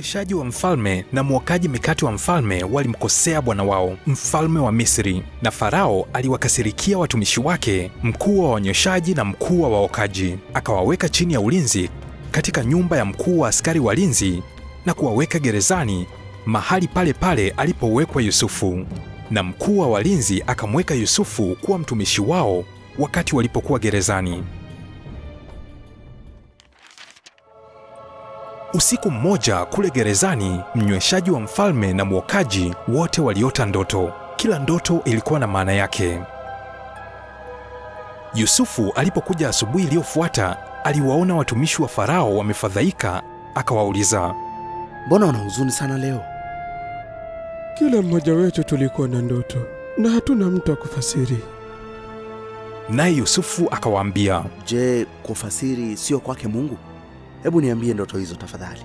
Mnyweshaji wa mfalme na mwokaji mikate wa mfalme walimkosea bwana wao, mfalme wa Misri, na Farao aliwakasirikia watumishi wake, mkuu wa wanyweshaji na mkuu wa waokaji, akawaweka chini ya ulinzi katika nyumba ya mkuu wa askari walinzi na kuwaweka gerezani mahali pale pale alipowekwa Yusufu. Na mkuu wa walinzi akamweka Yusufu kuwa mtumishi wao wakati walipokuwa gerezani. Usiku mmoja kule gerezani, mnyweshaji wa mfalme na mwokaji wote waliota ndoto. Kila ndoto ilikuwa na maana yake. Yusufu alipokuja asubuhi iliyofuata, aliwaona watumishi wa Farao wamefadhaika, akawauliza, Mbona wana huzuni sana leo? Kila mmoja wetu tulikuwa na ndoto na hatuna mtu wa kufasiri. naye Yusufu akawaambia, Je, kufasiri sio kwake Mungu? Hebu niambie ndoto hizo tafadhali.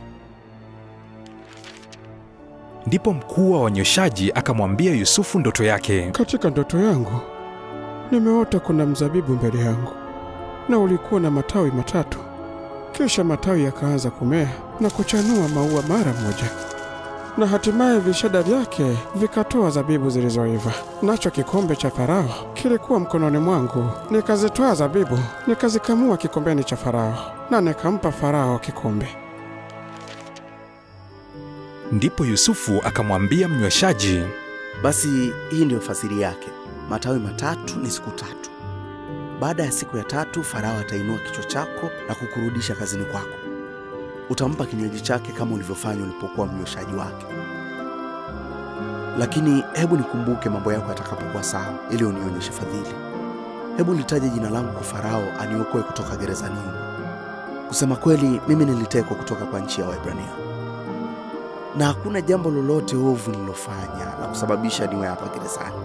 Ndipo mkuu wa wanyweshaji akamwambia Yusufu ndoto yake. Katika ndoto yangu nimeota kuna mzabibu mbele yangu na ulikuwa na matawi matatu. Kisha matawi yakaanza kumea na kuchanua maua mara moja, na hatimaye vishada vyake vikatoa zabibu zilizoiva. Nacho kikombe cha Farao kilikuwa mkononi mwangu, nikazitoa zabibu nikazikamua kikombeni cha Farao na nikampa Farao kikombe. Ndipo Yusufu akamwambia mnyweshaji, Basi hii ndiyo fasiri yake. Matawi matatu ni siku tatu. Baada ya siku ya tatu, Farao atainua kichwa chako na kukurudisha kazini kwako. Utampa kinywaji chake kama ulivyofanya ulipokuwa mnyweshaji wake. Lakini hebu nikumbuke mambo yako yatakapokuwa sawa, ili unionyeshe fadhili. Hebu litaje jina langu kwa Farao aniokoe kutoka gerezani. Kusema kweli, mimi nilitekwa kutoka kwa nchi ya Waebrania, na hakuna jambo lolote ovu nililofanya la kusababisha niwe hapa gerezani.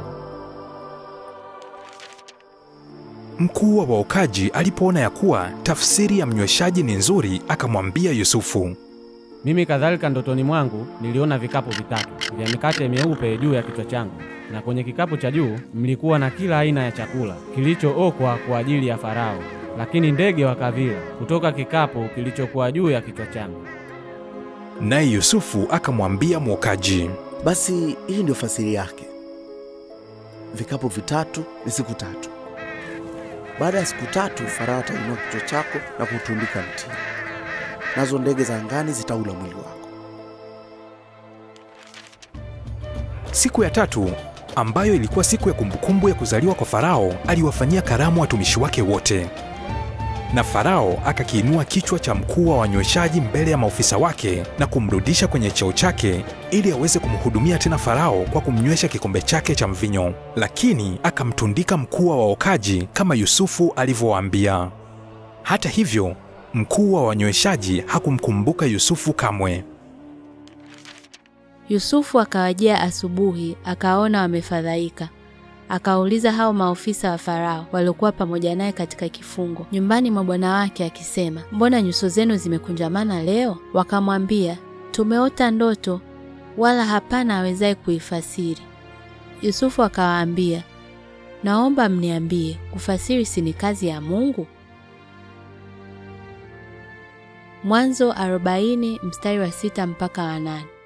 Mkuu wa waokaji alipoona ya kuwa tafsiri ya mnyweshaji ni nzuri, akamwambia Yusufu, Mimi kadhalika ndotoni mwangu niliona vikapu vitatu vya mikate myeupe juu ya kichwa changu, na kwenye kikapu cha juu mlikuwa na kila aina ya chakula kilichookwa kwa ajili ya Farao, lakini ndege wakavila kutoka kikapu kilichokuwa juu ya kichwa changu. naye Yusufu akamwambia mwokaji, Basi hii ndio fasiri yake. Vikapu vitatu ni siku tatu. Baada ya siku tatu, Farao atainua kichwa chako na kutundika mtini, nazo ndege za angani zitaula mwili wako. Siku ya tatu ambayo ilikuwa siku ya kumbukumbu ya kuzaliwa kwa Farao, aliwafanyia karamu watumishi wake wote. Na Farao akakiinua kichwa cha mkuu wa wanyweshaji mbele ya maofisa wake na kumrudisha kwenye cheo chake ili aweze kumhudumia tena Farao kwa kumnywesha kikombe chake cha mvinyo, lakini akamtundika mkuu wa waokaji kama Yusufu alivyowaambia. Hata hivyo, mkuu wa wanyweshaji hakumkumbuka Yusufu kamwe. Yusufu akawajia asubuhi, akaona wamefadhaika. Akawauliza hao maofisa wa Farao waliokuwa pamoja naye katika kifungo nyumbani mwa bwana wake, akisema, mbona nyuso zenu zimekunjamana leo? Wakamwambia, tumeota ndoto, wala hapana awezaye kuifasiri. Yusufu akawaambia, naomba mniambie, kufasiri si ni kazi ya Mungu? Mwanzo 40 mstari wa sita mpaka wa nane.